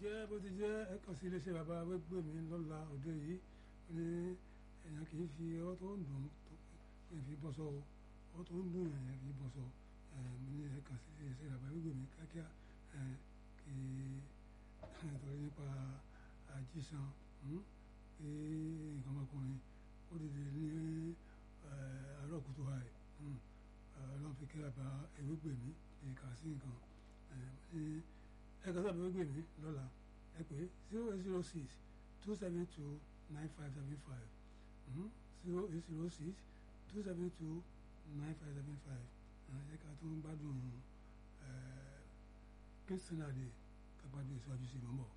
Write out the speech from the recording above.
jẹ́ bó ti jẹ́ ẹ kàn sí iléeṣẹ́ bàbá wẹ́gbẹ́ mi lọ́la òde yìí ó ní èèyàn kì í fi ọwọ́ tó ń dùn tó kì í fi bọ́ sọ ọwọ́ tó ń dùn èèyàn kì í bọ́ sọ mo ní ẹ kàn sí iléeṣẹ́ bàbá wẹ́gbẹ́ mi kíákíá kí nítorí nípa àjíṣan pé nǹkan ọmọkùnrin ó dìde ní àárọ̀ kùtù àì ọlọ́run fi kí bàbá ewégbè mi kì í kà sí nǹkan ẹ kàn sábà ewégbè mi lọ́la ẹ pé zero eight zero six two seven two nine five seven five zero eight zero six two seven two nine five seven five ẹ ká tó ń gbádùn kristian adé ká gbádùn ìṣíwájú sí i mọ́ bọ̀.